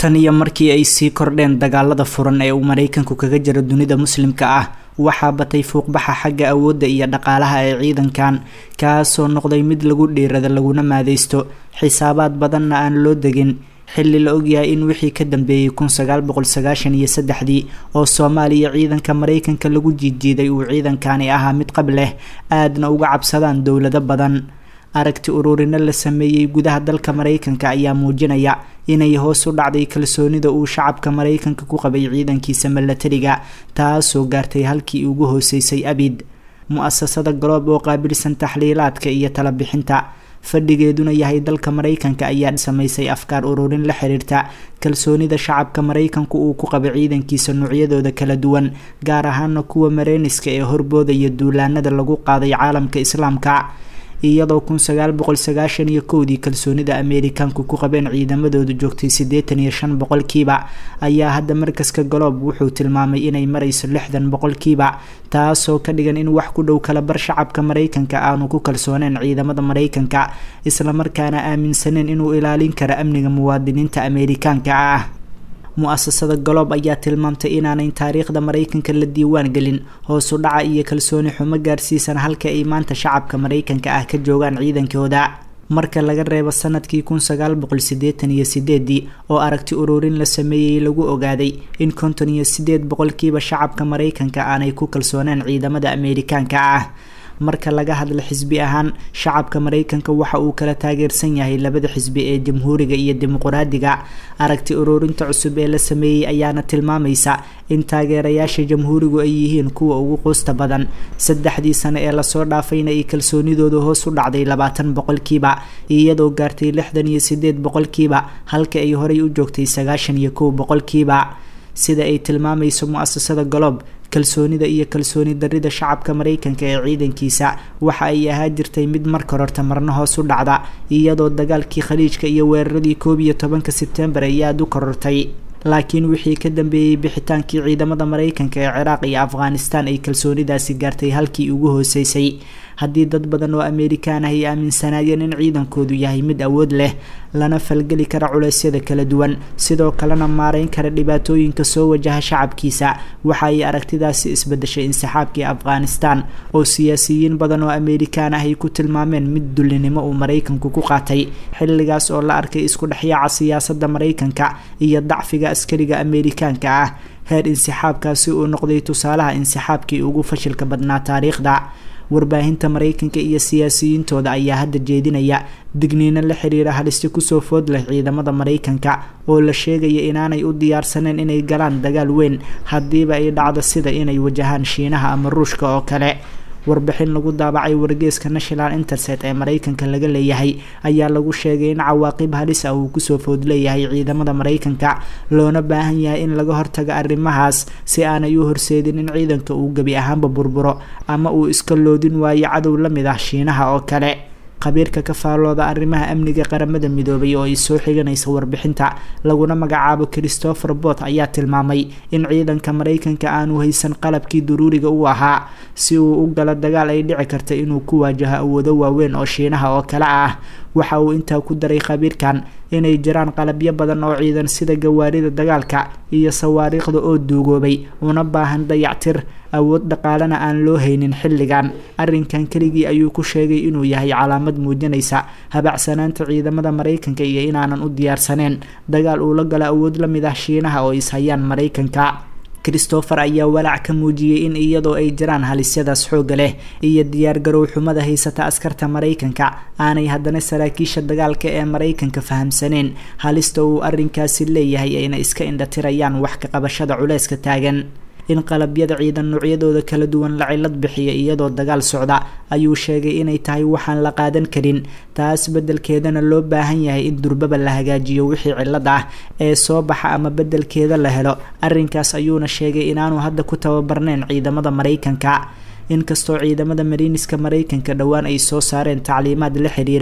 tan iyo markii ay sii kordheen dagaalada furan ee uu maraykanku kaga jiro dunida muslimka ah waxaa batay fuuqbaxa xagga awoodda iyo dhaqaalaha ee ciidankan kaasoo noqday mid lagu dhiirada laguna maadeysto xisaabaad badanna aan loo degin xilli la ogyahay in wixii ka dambeeyey kun sagaal boqol sagaashan iyo saddexdii oo soomaaliya ciidanka maraykanka lagu jiidjiiday uu ciidankani ahaa mid qab leh aadna uga cabsadaan dowlado badan aragti ururino la sameeyey gudaha dalka maraykanka ayaa muujinaya inay hoos u dhacday kalsoonida uu shacabka maraykanka ku qabay ciidankiisa milatariga taasoo gaartay halkii ugu hooseysay abid mu-asasada galoob oo qaabilsan taxliilaadka iyo talabixinta fadhigeeduna yahay dalka maraykanka ayaa samaysay afkaar ururin la xiriirta kalsoonida shacabka maraykanku uu ku qaba ciidankiisa noocyadooda kala duwan gaar ahaana kuwa mareyniska ee horboodaya duulaanada lagu qaaday caalamka islaamka iyadoo kun sagaal boqol sagaashan iyo kowdii kalsoonida ameerikaanku ku qabeen ciidamadooda joogtay siddeetan iyo shan boqolkiiba ayaa hadda markaska galoob wuxuu tilmaamay inay marayso lixdan boqolkiiba taasoo ka dhigan in wax ku dhow kala bar shacabka maraykanka aanu ku kalsooneen ciidamada maraykanka islamarkaana aaminsaneen inuu ilaalin karo amniga muwaadiniinta ameerikaanka ah mu-asasada galoob ayaa tilmaamtay inaanayn taariikhda maraykanka la diiwaan gelin hoosu dhaca iyo kalsooni xumo gaarsiisan halka ay maanta shacabka maraykanka ah ka joogaan ciidankooda marka laga reebo sanadkii kun sagaal boqol siddeetan iyo sideedii oo aragti ururin la sameeyey lagu ogaaday in konton iyo sideed boqolkiiba shacabka maraykanka aanay ku kalsooneen ciidamada ameerikaanka ah marka laga hadla xisbi ahaan shacabka maraykanka waxa uu kala taageersan yahay labada xisbi ee jamhuuriga iyo dimuqraadiga aragti ururinta cusub ee la sameeyey ayaana tilmaamaysa in taageerayaasha jamhuurigu ay yihiin kuwa ugu quusta badan saddexdii sano ee lasoo dhaafayna ay kalsoonidooda hoos u dhacday labaatan boqolkiiba iyadoo gaartay lixdan iyo sideed boqolkiiba halka ay horey u joogtay sagaashan iyo kow boqolkiiba sida ay tilmaamayso mu-asasada galoob kalsoonida iyo kalsooni darida shacabka maraykanka ee ciidankiisa waxa ay ahaa jirtay mid marka horta marna hoos u dhacda iyadoo dagaalkii khaliijka iyo weeraradii koob iyo tobanka sebtembar ay aada u korortay laakiin wixii ka dambeeyey bixitaankii ciidamada maraykanka ee ciraaq iyo afghanistan ay kalsoonidaasi gaartay halkii ugu hooseysay haddii dad badan oo ameerikaan ah ay aaminsanaayeen in ciidankoodu yahay mid awood leh lana falgeli kara culeysyada kala duwan sidoo kalena maareyn kara dhibaatooyinka soo wajaha shacabkiisa waxa ay aragtidaasi isbedeshay insixaabkii afghanistan oo siyaasiyiin badan oo ameerikaan ah ay ku tilmaameen mid dullinimo uu maraykanku ku qaatay xilligaas oo la arkay isku dhexyaaca siyaasada maraykanka iyo dacfiga askariga ameerikaanka ah heer insixaabkaasi uu noqday tusaalaha insixaabkii ugu fashilka badnaa taariikhda warbaahinta maraykanka iyo siyaasiyiintooda ayaa hadda jeedinaya digniino la xiriira halisi kusoo food leh ciidamada maraykanka oo la sheegaya inaanay u diyaarsaneen inay galaan dagaal weyn haddiiba ay dhacdo sida inay wajahaan shiinaha ama ruushka oo kale warbixin lagu daabacay wargeeska national interset ee maraykanka laga leeyahay ayaa lagu sheegay in cawaaqib halis ah uu kusoo food leeyahay ciidamada maraykanka loona baahan yahay in laga hortago arrimahaas si aanay u horseedin in ciidanka uu gebi ahaanba burburo ama uu iska loodin waayo cadow la mid ah shiinaha oo kale khabiirka ka faallooda arrimaha amniga qaramada midoobay oo ay soo xiganaysa warbixinta laguna magacaabo christopher bot ayaa tilmaamay in ciidanka maraykanka aanu haysan qalabkii daruuriga u ahaa si uu u galo dagaal ay dhici karta inuu ku waajaho awoodo waaweyn oo shiinaha oo kale ah waxa uu intaa ku daray khabiirkan inay jiraan qalabyo badan oo ciidan sida gawaarida dagaalka iyo sawaariikhda oo duugoobay una baahan dayactir awood dhaqaalena aan loo haynin xilligan arrinkan keligii ayuu ku sheegay inuu yahay calaamad muujinaysa habacsanaanta ciidamada maraykanka iyo inaanan u diyaarsaneen dagaal uu la galo awood la mid ah shiinaha oo ishayaan maraykanka christopher ayaa walaac ka muujiyey in iyadoo ay jiraan halisyadaas xoogga leh iyo diyaargarow xumada haysata askarta maraykanka aanay haddana saraakiisha dagaalka ee maraykanka fahamsaneen halista uu arrinkaasi leeyahay ayna iska indhatirayaan wax ka qabashada culeyska taagan in qalabyada ciidan noocyadooda kala duwan la cilad bixiya iyadoo dagaal socda ayuu sheegay inay tahay waxaan la qaadan karin taas beddelkeedana loo baahan yahay in durbaba la hagaajiyo wixii cilad ah ee soo baxa ama beddelkeeda la helo arrinkaas ayuuna sheegay inaanu hadda ku tababarneyn ciidamada maraykanka inkastoo ciidamada mariiniska maraykanka dhowaan ay soo saareen tacliimaad la xiriira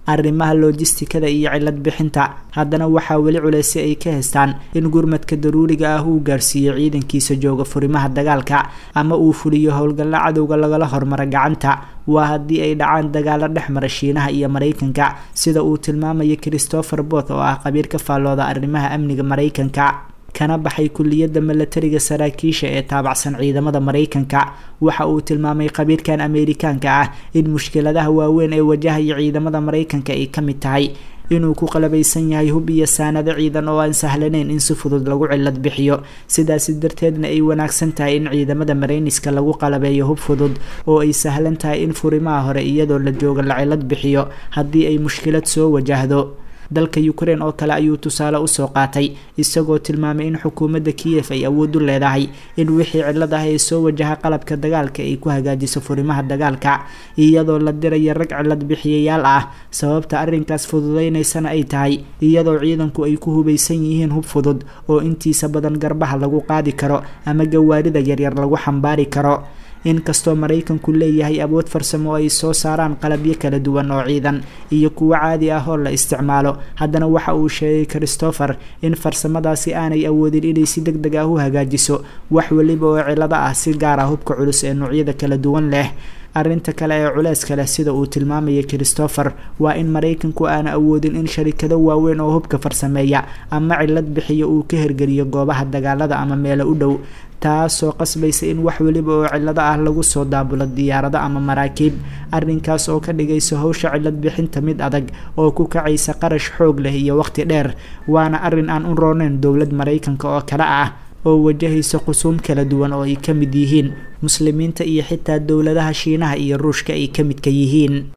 arrimaha loojistikada iyo cilad bixinta haddana waxaa weli culeysi ay ka haystaan in gurmadka daruuriga ah uu gaarsiiyo ciidankiisa jooga furimaha dagaalka ama uu fuliyo howlgalla cadowga lagala hormaro gacanta waa haddii ay dhacaan dagaalo dhex mara shiinaha iyo maraykanka sida uu tilmaamayo christopher bot oo ah qabiir ka faallooda arrimaha amniga maraykanka kana baxay kuliyadda milatariga saraakiisha ee taabacsan ciidamada maraykanka waxa uu tilmaamay qabiirkan ameerikaanka ah in mushkiladaha waaweyn ee wajahaya ciidamada maraykanka ay ka mid tahay inuu ku qalabaysan yahay hub iyo saanado ciidan oo aan sahlanayn in si fudud lagu cilad bixiyo sidaasi darteedna ay wanaagsan tahay in ciidamada marayniska lagu qalabeeyo hub fudud oo ay sahlan tahay in furimaha hore iyadoo la joogo la cilad bixiyo haddii ay mushkilad soo wajahdo dalka ukraine oo kale ayuu tusaale usoo qaatay isagoo tilmaamay in xukuumadda kiyef ay awood u leedahay in wixii cilad ah ee soo wajaha qalabka dagaalka ay ku hagaajiso furimaha dagaalka iyadoo la diraya rag cilad bixiyayaal ah sababta arrinkaas fududeynaysana ay tahay iyadoo ciidanku ay ku hubaysan yihiin hub fudud oo intiisa badan garbaha lagu qaadi karo ama gawaarida yaryar lagu xambaari karo inkastoo maraykanku leeyahay awood farsamo oo ay soo saaraan qalabyo kala duwan oo ciidan iyo kuwo caadi ah oo la isticmaalo haddana waxa uu sheegay christopher in farsamadaasi aanay awoodin inay si deg deg ah u hagaajiso wax weliba oo cilado ah si gaar ah hubka culus ee noocyada kala duwan leh arrinta kale ee culeyska leh sida uu tilmaamaya christopher waa in maraykanku aana awoodin in sharikado waaweyn oo hubka farsameeya ama cilad bixiyo uu ka hergeliyo goobaha dagaalada ama meelo u dhow taasoo qasbaysa in wax weliba oo cilado ah lagu soo daabulo diyaarado ama maraakiib arrinkaas oo ka dhigaysa howsha cilad bixinta mid adag oo ku kacaysa qarash xoog leh iyo waqti dheer waana arrin aan u rooneyn dowlad maraykanka oo kale ah oo wajahaysa qusuum kala duwan oo ay ka mid yihiin muslimiinta iyo xitaa dowladaha shiinaha iyo ruushka ay ka midka yihiin